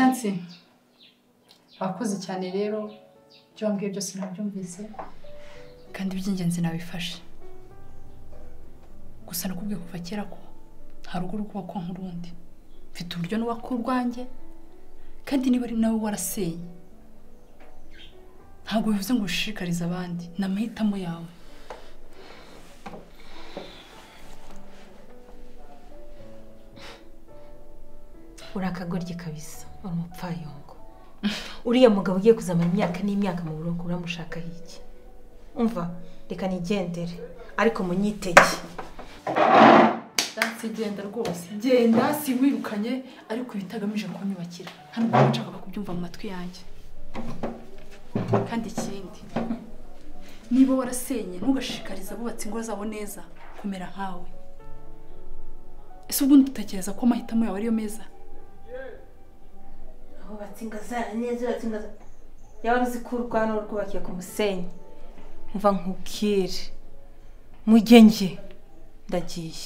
ati wakoze cyane rero ibyo wambwiye byose nabyumvise kandi iby'ingenzi nabifashe gusa nakubwiye kuva kera ko hari urugo rwubakwa nk'urundi mfite uburyo n'ubaka urwanjye kandi niba ari nawe warasenye ntabwo bivuze ngo ushishikarize abandi ni amahitamo yawe uri akagoryi kabisa uri umupfayongo uriya mugabo ugiye kuzamara imyaka n'imyaka mu buroko uramushakaho iki umva reka nigendere ariko munyitege ndansi genda rwose genda siwirukanye ariko ibi itagamije kunyubakira hano kuba nshaka kubyumva mu matwi yanjye kandi ikindi niba warasenye ntugashishikarize abubatse ingo zabo neza kumera nkawe ese ubundi utekereza ko amahitamo yawe ariyo meza aho batsinga neza batsinga yaba uzi ko urwano rwubakiye ku musenyi mva nkubwire mujye njye ndagiye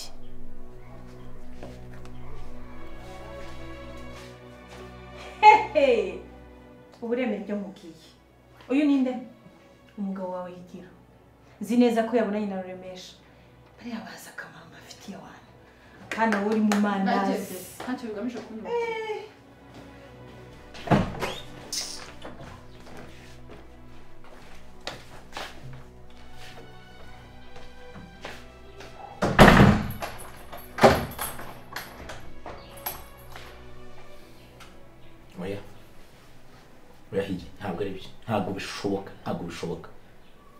hehe ubu uremera ibyo nkubwiye uyu ninde umugabo wawe yigira nzi neza ko yabonanye na ruremesha bariya baza akamaro mbafitiye abantu akana wowe uri mu mandazi ntacyo bigamije kunyubakira oya oya hirya ntabwo ari byo ntabwo bishoboka ntabwo bishoboka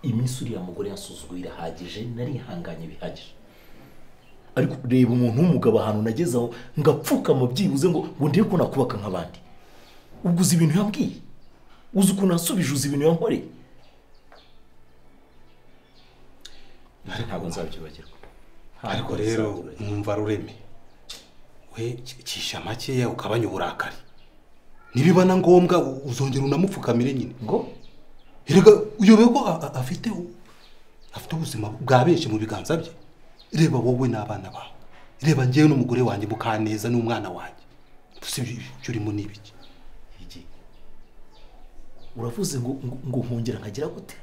iminsi uriya mugore yansuzuguye irahagije narihanganye bihagije ariko reba umuntu w'umugabo ahantu nageze aho ngapfukama byibuze ngo ngo ndebe ko nakubaka nk'abandi ubwo uzi ibintu yambwiye uzi ukuntu yasubije uzi ibintu yankoreye ntabwo nzabyibagirwa ariko rero mwumva rureme we cisha makeya ugabanye uburakari nibiba na ngombwa u- uzongera unamupfukamire nyine ngo erega uyobewe ko a- a- afite u- afite ubuzima bwa benshi mu biganza bye reba wowe n'abana bawe reba ngewe n'umugore wanjye mukaneza n'umwana wanjye gusa ibyo ibyo urimo ni ibiki iki uravuze ngo ngo- ngo nkongera nkagira gute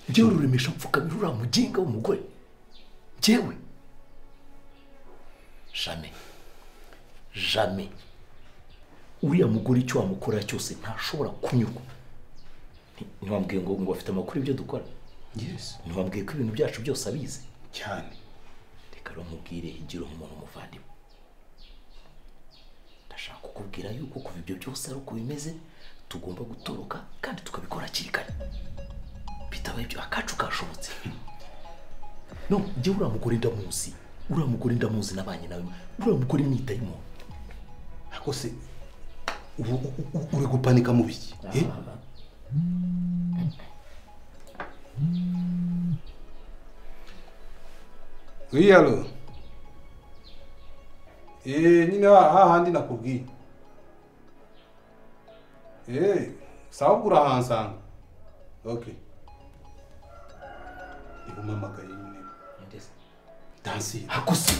njyewe ruremesha mfukamira uriya muginga w'umugore njyewe jame jame uriya mugore icyo wamukorera cyose ntashobora kunyurwa Nti- ntiwambwiye ngo ngo afite amakuru y'ibyo dukora yesi ntiwambwiye ko ibintu byacu byose abizi cyane reka rumubwire igira nk'umuntu umuvandimwe ndashaka kukubwira yuko kuva ibyo byose ari uko bimeze tugomba gutoroka kandi tukabikora hakiri kare bitabaye ibyo akacu kashobotse no njye uriya mugore ndamuzi uriya mugore ndamuzi nabanye nawe uriya mugore mwitaye umuntu ariko se ubu u- u- uri gupanika mu biki eh? wiyalo eee nyine hahandi nakubwiye eee sawa ubwo urahansanga ok niba umpamagaye nyine dansi akose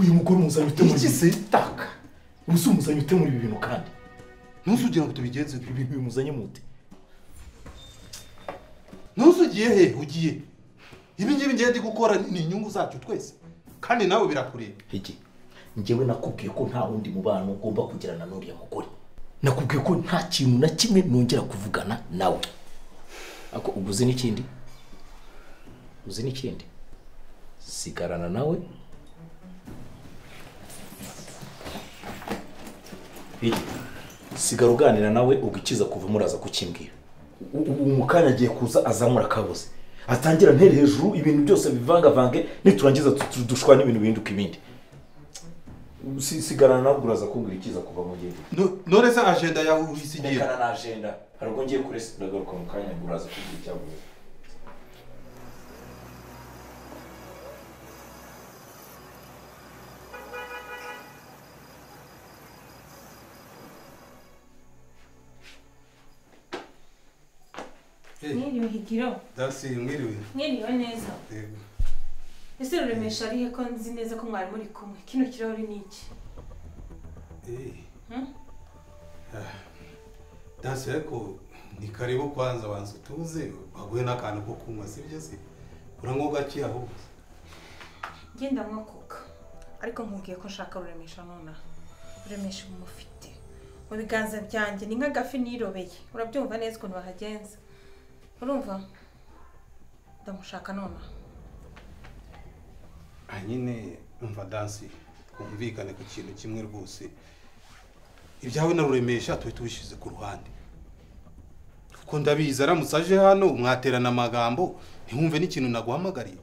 uyu mugore umuzanye ute muri Iki se? taka uzi umuzanye ute muri ibi bintu kandi ntusugira ngo tubigenze ibi bintu bimuzanye mute ntusugiye he ugiye ibi ngibi ngiye ndi gukora ni inyungu zacu twese kandi nawe birakureba iki njyewe nakubwiye ko nta wundi mubano ugomba kugirana n'uriya mugore nakubwiye ko nta kintu na kimwe nongera kuvugana nawe ako ubwo uzi n'ikindi uzi n'ikindi sigarana nawe Iki, sigara uganira nawe ugikiza kuva muraza kukimbwira U- u- ubu mu kanya agiye kuza azamura akabuze atangira ntere hejuru ibintu byose bivangavange niturangiza tu- tu- dushwana ibintu bihinduka ibindi Si- sigarana nawe uraza kumbwira ikiza kuva mu gihe No- none se ajenda yawe uyisigiye rekana na ajenda hari ubwo ngiye kuri ndagaruka mu kanya uraza kumbwira icyavuye mwiriwe higiro dasi mwiriwe mwiriwe neza ese ruremesha arihe ko nzi neza ko mwari muri kumwe kino kirahuri ni iki dasi ariko ni karibu kwanza wanza utuze baguhe n'akantu ko kunywa si byo se uranywa gake ahubwo ngenda nywa koka ariko nkubwiye ko nshaka ruremesha nonaha ruremesha umufite mu biganza byanjye ni nk'agafi nirobeye urabyumva neza ukuntu bahagenza urumva ndamushaka nonaha aha nyine umva dansi twumvikane ku kintu kimwe rwose ibyawe na ruremesha tube tubishyize ku ruhande kuko ndabizi aramutse aje hano mwaterana amagambo ntiwumve n'ikintu naguhamagariye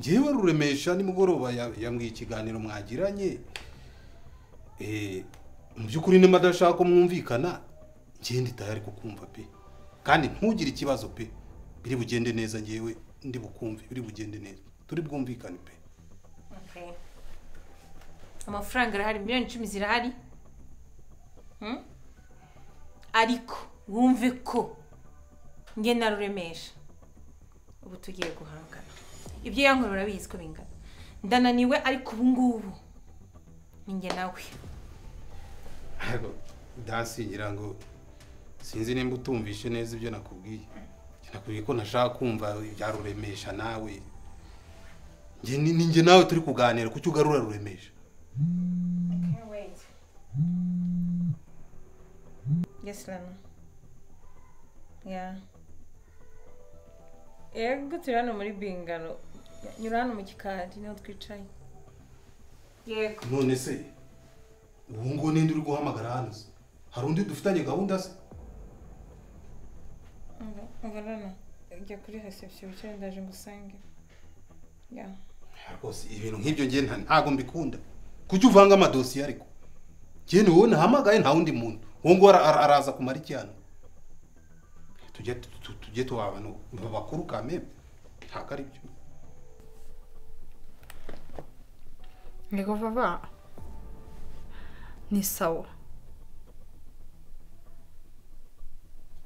ngewe ruremesha nimugoroba ya- yambwiye ikiganiro mwagiranye Eh, mu by'ukuri niba adashaka ko mwumvikana ngende tayari kukumva pe kandi ntugire ikibazo pe biri bugende neza ngewe ndi bukumve biri bugende neza turi bwumvikane pe Okay. amafaranga arahari miliyoni icumi zirahari Hmm? ariko wumve ko nge naruremesha ubu tugiye guhangana ibyo yankorera bizi ko bingana ndananiwe ariko ubu ngubu ni nge nawe ariko dansi ngira ngo sinzi nimba utumvishe neza ibyo nakubwiye nakubwiye ko nashaka kumva ibyaruremesha nawe Njye ni ni njye nawe turi kuganira kuki ugarura ruremesha yes rano yeah yego turi hano muri bingano nyura hano mu gikari niho twicaye yego none se ubu ngubu ninde uri guhamagara hano se hari undi dufitanye gahunda se Ngorana, jya kuri reception wicara ndaje ngusange. Ya. rwose ibintu nk'ibyo ngiye ntabwo mbikunda kuki uvanga amadosiye ariko njye ni wowe nahamagaye nta wundi muntu uwo nguwo ara- ara- araza kumara iki hano tujye tu- tu- tujye tuba abantu bakuru kameme ntabwo ari byo Yego vava ni sawa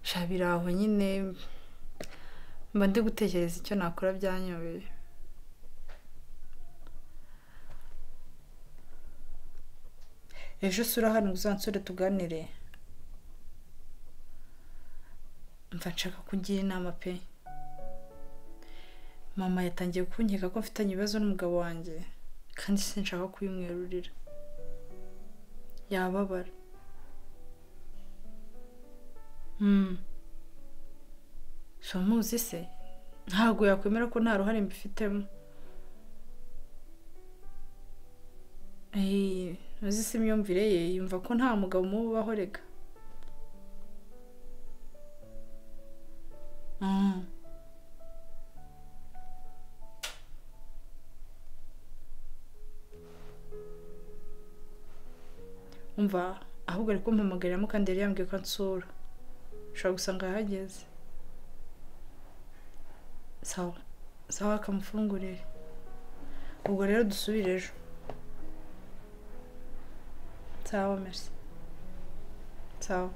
shabira aho nyine mba ndi gutekereza icyo nakora byanyobeye ejo sura hano uzansore tuganire mva nshaka kugira inama pe mama yatangiye kunkeka ko mfitanye ibibazo n'umugabo wanjye kandi sinshaka kubimwerurira yababara Mm. so muzi se ntabwo yakwemera ko nta ruhare mbifitemo Eh, uzi se imyumvire ye yumva ko nta mugabo umuba ubaho rega Mm. umva ahubwo ari kumpamagariramo kandi yari yambwiye ko ansura ushobora gusanga yahageze sawa sawa akamufungurire ubwo rero dusubire ejo sawa merci sawa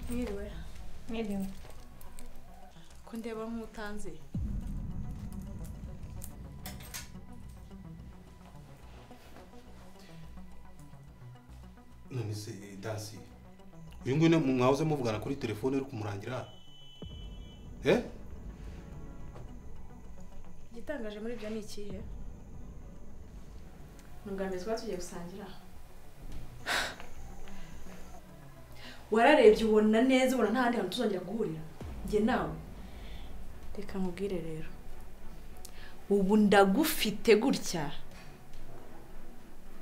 Mwiriwe. Mwiriwe. ko ndeba nk'utanze none se dasi uyu nguyu ni- mwahoze muvugana kuri telefone uri kumurangira hano eh igitangaje muri ibyo ni ikihe ni ubwa mbere twaba tugiye gusangira wararebye ubona neza ubona nta handi hantu tuzongera guhurira njye nawe reka nkubwire rero ubu ndagufite gutya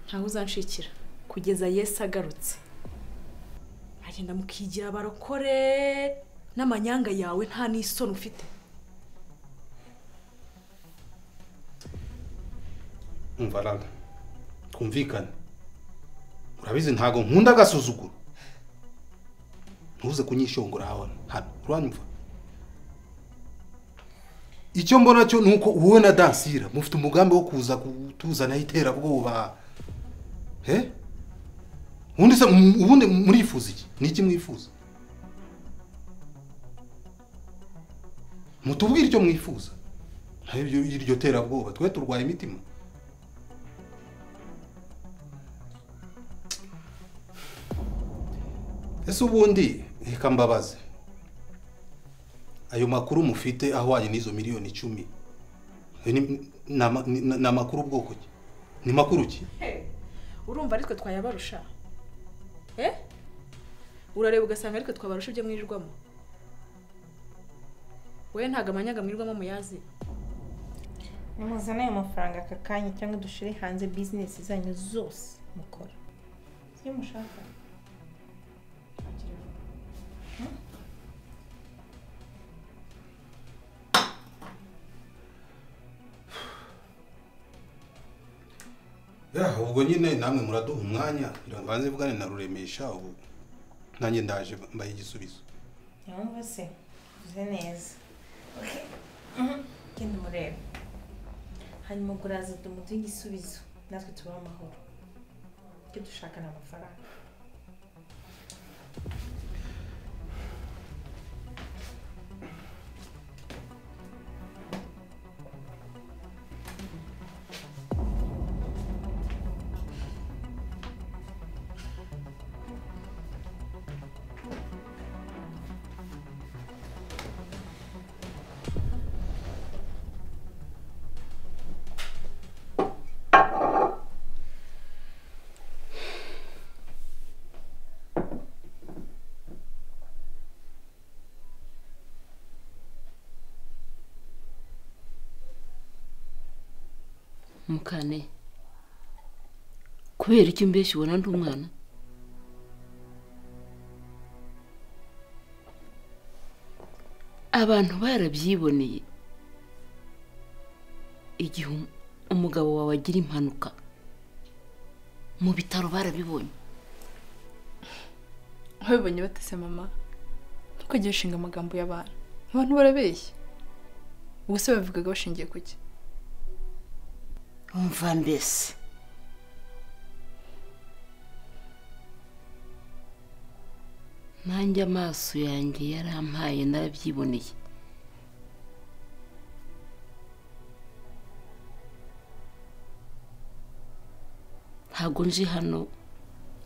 ntawe uzanshikira kugeza yesu agarutse agenda mukigira abarokore n'amanyanga yawe nta n'isoni ufite umva rada twumvikane urabizi ntabwo nkunda agasuzuguro ntuze kunyishongora hano hano uranyumva icyo mbona cyo ni uko wowe na dansira mufite umugambi wo kuza kutuzanaho iterabwoba he ubundi se mu- ubundi murifuza iki ni iki mwifuza mutubwire icyo mwifuza ntayo iryo terabwoba twe turwaye imitima ese ubundi reka mbabaze ayo makuru mufite ahwanye n'izo miliyoni icumi ayo ni- ni ama- ni ni amakuru bwoko ki ni makuru ki urumva aritwe twayabarusha eh urareba ugasanga aritwe twabarusha ibyo mwirirwamo we ntabwo amanyaga mwirirwamo muyazi nimuzane ayo mafaranga aka kanya cyangwa dushyire hanze bizinesi zanyu zose mukora iyo mushaka ya ubwo nyine namwe muraduha umwanya ngira ngo banze mvugane na ruremesha ubu nanjye ndaje mbaye igisubizo yumva se uze neza genda umurebe hanyuma uguraza tumuduhe igisubizo natwe tubahe amahoro icyo dushaka ni amafaranga mukane kubera iki mbeshyi ubona ndi umwana abantu barabyiboneye igihe um- umugabo wawe agira impanuka mu bitaro barabibonye babibonye batese mama ntukajye ushinga amagambo y'abantu abantu barabeshya ubuse babivugaga bashingiye ku ki umva mbese nanjye amaso yanjye yarampaye narabyiboneye ntabwo nje hano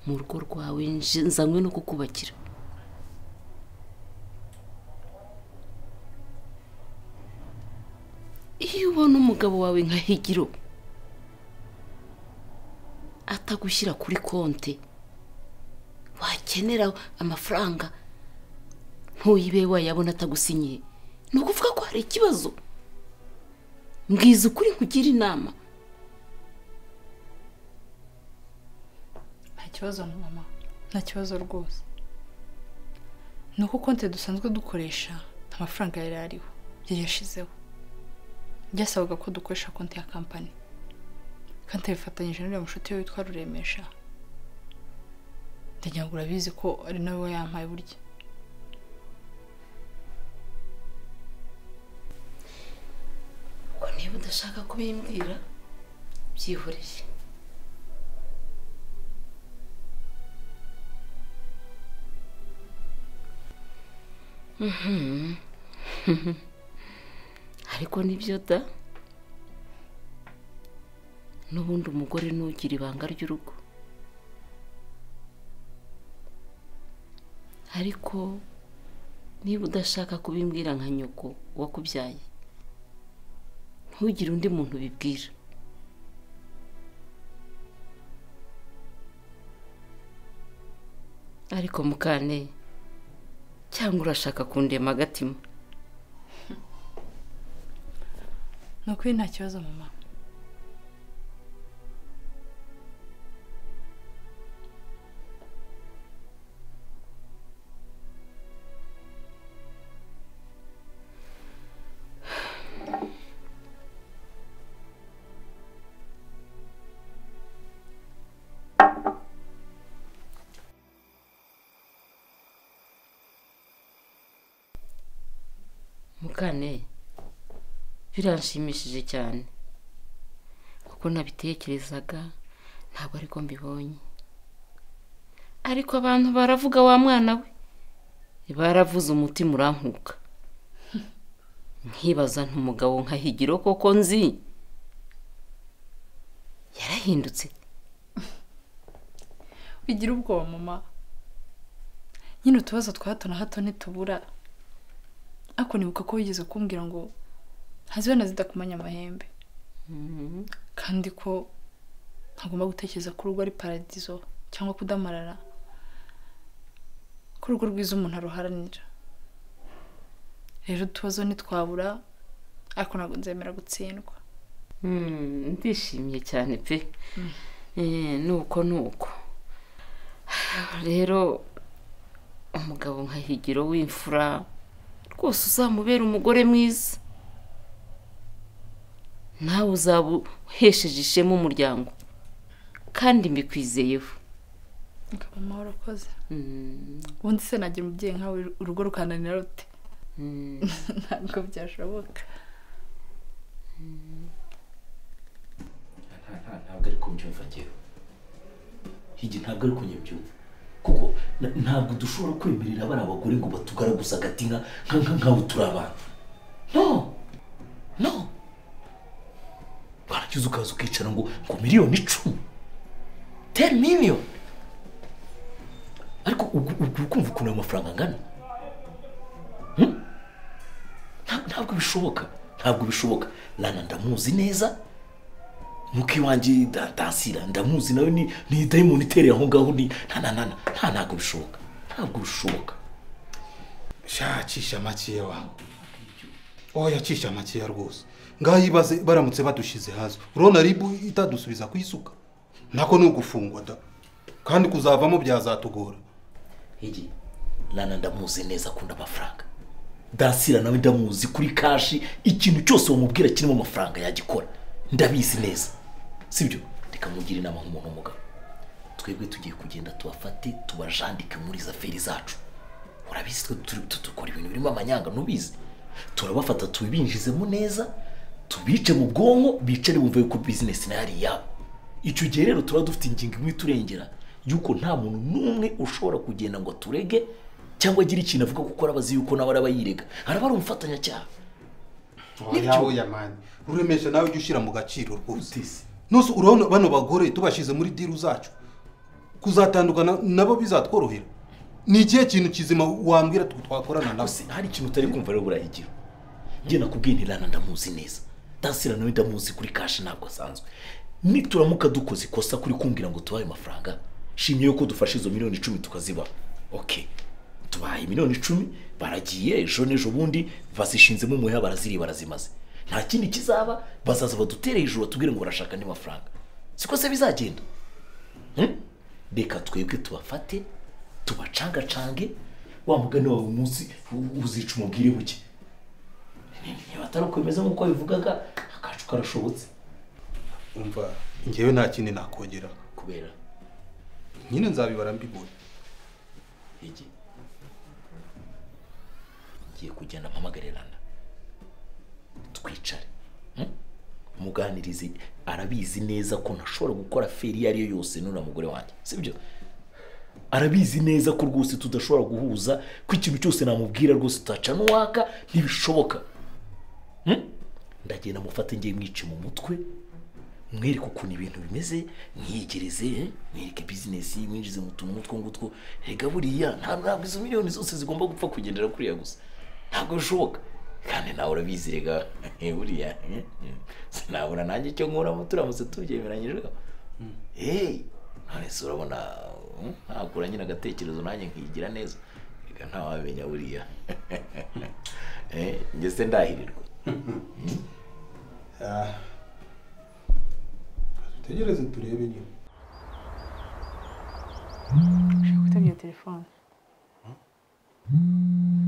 mu rugo rwawe nje- nzanywe no kukubakira iyo ubona umugabo wawe nka higiro atagushyira kuri konti wakenera amafaranga ntuyibe wayabona atagusinyiye ni ukuvuga ko hari ikibazo mbwiza ukuri nkugire inama nta kibazo na mama nta kibazo rwose ni uko konti dusanzwe dukoresha nta mafaranga yari ariho yari yashizeho byasabaga ko dukoresha konti ya kampani kandi yabifatanyije n'uriya mushuti we witwa ruremesha ndagira ngo urabizi ko ari nawe wayampaye burya ngo niba udashaka kubimbwira byihoreye Mhm. ariko nibyo da n'ubundi umugore nugira ibanga ry'urugo ariko niba udashaka kubimbwira nka nyoko wakubyaye ntugire undi muntu ubibwira ariko mukane cyangwa urashaka kundema agatima ni ukuri nta kibazo mama mukane biranshimishije cyane kuko nabitekerezaga ntabwo ariko mbibonye ariko abantu baravuga wa mwana we baravuze umutima urankuka nkibaza ntumugabo nkahigiro koko nzi yarahindutse bigira ubwoba mama nyine utubazo twa hato na hato ntitubura ariko nibuka ko wigeze kumbwira ngo ntazibe na zidakumanya amahembe kandi ko ntagomba gutekereza ko urugo ari paradizo cyangwa kudamarara ko urugo rwiza umuntu aruharanira rero utubazo ntitwabura ariko ntabwo nzemera gutsindwa Mm, ndishimye cyane pe Eh, nuko nuko rero umugabo nka higiro w'imfura rwose uzamubera umugore mwiza nawe uzaba uhesheje ishema umuryango kandi mbikwizeyeho ukaba amahoro akoze ubundi se nagira umubyeyi nkawe urugo rukananira rute ntabwo byashoboka Nta- nta- ntabwo ari kubyumva ngewe higi ntabwo ari kunyibyumva kuko na- ntabwo dushobora kwemerera bari abagore ngo batugaraguze agati nka nka- nka- nk'abo turi abantu no no waragize ukaza ukicara ngo ngo miliyoni icumi teni miliyoni ariko ubwo ubwo uri kumva ukuntu ayo mafaranga angana Hmm? Nta- ntabwo bishoboka ntabwo bishoboka nana ndamuzi neza nuko iwanjye ndansira ndamuzi nawe ni ni dayimoni itereye aho ngaho ni nta nta nta nta ntabwo bishoboka ntabwo bishoboka shacisha amakeya wawe oya cisha amakeya rwose ngaho ibaze baramutse badushyize hasi urabona ribu itadusubiza ku isuka nako ni ugufungwa da kandi kuzavamo byazatugora igi nana ndamuzi neza akunda amafaranga dansira nawe ndamuzi kuri kashi ikintu cyose wamubwira kirimo amafaranga yagikora ndabizi neza sibyo reka mugire inama nk'umuntu w'umugabo twebwe tugiye kugenda tubafate tubajandike muri izo aferi zacu urabizi twe turi tudukora ibintu birimo amanyanga ntubizi turabafata tubinjizemo neza tubice mu bwonko bicare bumve yuko bizinesi nayo ari iyabo icyo gihe rero turaba dufite ingingo imwe iturengera y'uko nta muntu n'umwe ushobora kugenda ngo aturege cyangwa agire ikintu avuga kuko araba azi yuko nawe araba yirega araba ari umufatanyacyaha oya oya mani uremesha nawe ujye ushyira mu gaciro rwose nose urabona bano bagore tubashyize muri diru zacu kuzatandukana nabo bizatworohera ni ikihe kintu kizima wambwira twe twakorana nabo Gusa hari ikintu utari kumva rero burahigiro njye nakubwiye nti rana ndamuzi neza dansira nawe ndamuzi kuri kashi ntabwo asanzwe nituramuka dukoze ikosa kuri kumbwira ngo tubahe amafaranga shimye yuko dufashe izo miliyoni icumi tukazibaha ok tubahaye miliyoni icumi baragiye ejo n'ejo bundi bazishinzemo umuheha baraziri barazimaze nta kindi kizaba bazaza badutere hejuru batubwire ngo barashaka andi mafaranga siko se bizagenda Hmm? reka twebwe tubafate tubacangacange wa mugani wawe umunsi u- uzica umubwire buke niba atari ukwemeza nk'uko wabivugaga akacu karashobotse umva ngewe nta kindi nakongera kubera nyine nzabibara mbibona iki ngiye kugenda mpamagarirana twicare Hmm? muganirize arabizi neza ko ntashobora gukora feri iyo ari yo yose nuna mugore wanjye sibyo arabizi neza ko rwose tudashobora guhuza ko ikintu cyose namubwira rwose tutacana uwaka ntibishoboka Hmm? ndagenda mufate ngiye mwice mu mutwe mwereke ukuntu ibintu bimeze mwiyegereze eh? mwereke bizinesi mwinjize mu tuntu nk'utwo ngutwo rega buriya nta- ntabwo izo miliyoni zose zigomba gupfa kugendera kuriya gusa ntabwo bishoboka kandi nawe urabizi rega eh, buriya eh, eh, sinabona nanjye icyo nkuramo turamutse tubyemeranyijeho hey none se urabona mm, nakura nyine agatekerezo nanjye nkigira neza reka ntawamenya buriya Eh, njye se ndahirirwa dutegereze turebe nyine kutabye iyo telefone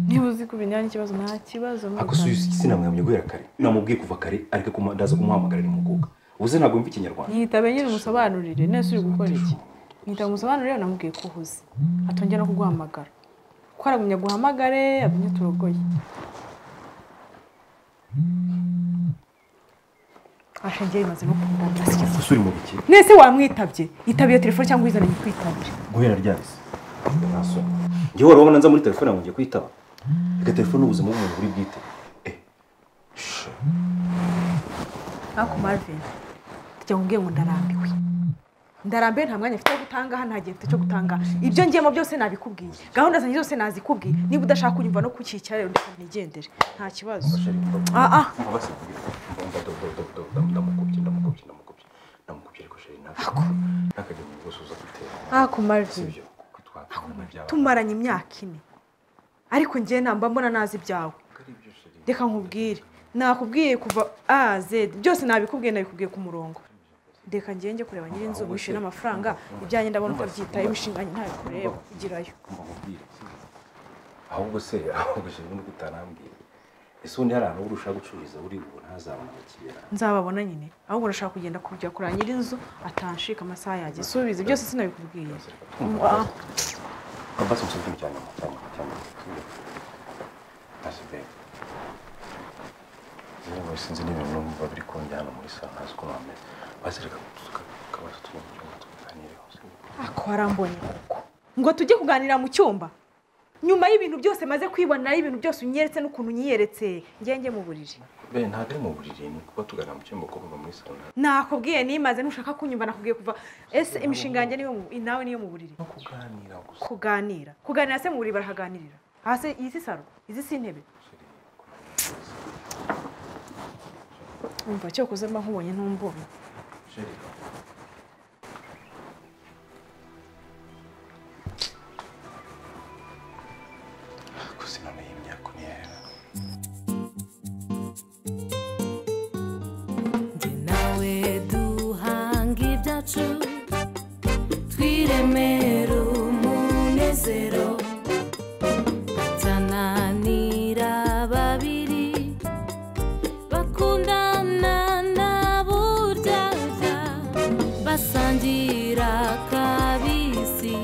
niba uzi kuba inyange ikibazo nta kibazo akosuye sinamwamye guhera kare namubwiye kuva kare ariko kuma- ndaza kumuhamagara nimukuka ubuze ntabwo yumva ikinyarwanda mwitabe nyine umusobanurire nese uri gukora iki mwitabe umusobanurire namubwiye ko uhuze atongera no kuguhamagara ko aragumya guhamagare agumye turogoye ashingiye rimaze no kumwita ese uri mu biki mwese wamwitabye yitabye iyo telefone cyangwa izananye kwitabira guhera ryahise mwasoma njyewe wari wabona nza muri telefone yanjye ngiye kuyitaba reka telefone ni ubuzima bw'umuntu buri bwite Eh, sha. ariko marvin tujya ngo ngo ndarambiwe ndarambiwe nta mwanya mfite wo gutanga hano nta gihe mfite cyo gutanga ibyo ngiyemo byose nabikubwiye gahunda zanjye zose nazikubwiye niba udashaka kunyumva no kukicara rero ndetse nigendere nta kibazo Sheri, ndamukubye. Ah, ah. Mbabazi, mvuge. Nda- nda- nda- nda- nda- nda- ndamukubye ndamukubye ndamukubye ndamukubye ariko sheri ntabwo ntakajya mu bibazo uza gutera ariko si marvin ibyo kuko twakubona byaba tumaranye imyaka ine ariko njye namba mbona nazi ibyawe reka nkubwire nakubwiye kuva a z byose nabikubwiye nabikubwiye ku murongo reka njye njye kureba nyir'inzu wishyura n'amafaranga ibyanjye ndabona uko byitaye imishinga ntabikureba igirayo mubwire ahubwo se ahubwo sheri nuko utanambwira ese ubundi hari ahantu urushaho gucururiza uri ubu ntazabona abakiriya nzababona nyine ahubwo urashaka kugenda kujya kureba nyir'inzu atanshika amasaha yanjye subiza ibyo sinabikubwiye Ah, Abbas musubire cyane cyane cyane. Asbe. Niba wese nzi n'ibintu numva biri kunjyana muri salo ntazi uko nameze. Basireka tukabaza tukumva tukaganireho. ako warambonye kuko ngo tujye kuganira mu cyumba nyuma y'ibintu byose maze kwiboneraho ibintu byose unyeretse n'ukuntu unyiyeretse ngenge mu buriri Ben ntabwo ari mu buriri ni kuba tugana mu cyumba kuva muri salo. nakubwiye nimaze nushaka kunyumva nakubwiye kuva ese imishinga yanjye niyo mu- nawe niyo mu buriri No kuganira gusa. kuganira kuganira se mu buriri barahaganirira hasi iyi si saro izi si intebe umva cyo kuzema nkubonye ntumbonye Sheri. Gusa none iyi myaka ntiyera. Ndi nawe duhanga ibyacu twiremere umunezero atananira babiri bakundana na buryarya basangira kabisi